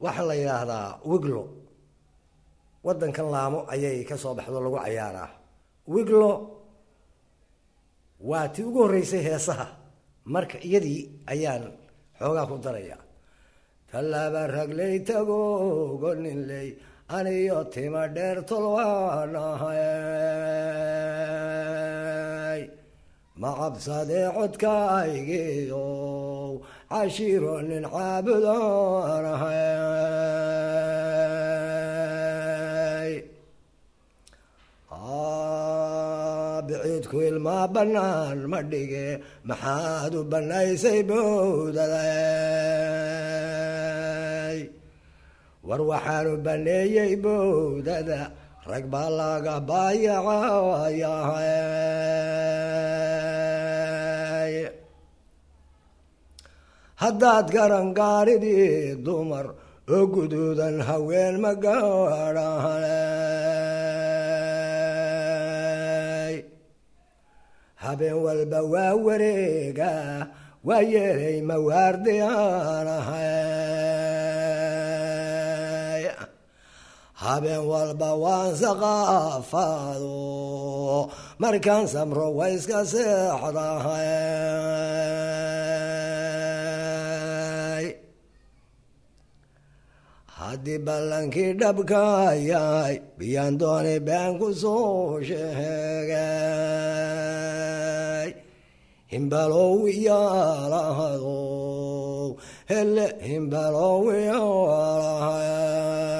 waxaa la yidhaahdaa wiglo waddankan laamo ayay ka soo baxdo lagu cayaaraa wiglo waa tii ugu horreysay heesaha marka iyadii ayaan xoogaa ku daraya tallaaba ragley tagogo ninley aniyo tima dheer tolwaanahay ma cabsadee codkaygiiow cashiiro nin caabudaanahay biciidku ilmaa bannaan ma dhige maxaad u bannaysay bowdaday war waxaanu banneeyey bowdada rag baa laga baayacayahay haddaad garan gaaridii dumar oo guduudan haween ma gaadhahay habeen walba waa wareega waa yeelay mawaardiyaanahay habeen walba waan saqaafaado markaan samro wa iska seexdahay haddii ballankii dhabka yahay biyaan doonay been ku soo sheegay himbalow iyaalahado hele himbalow iyaalahaya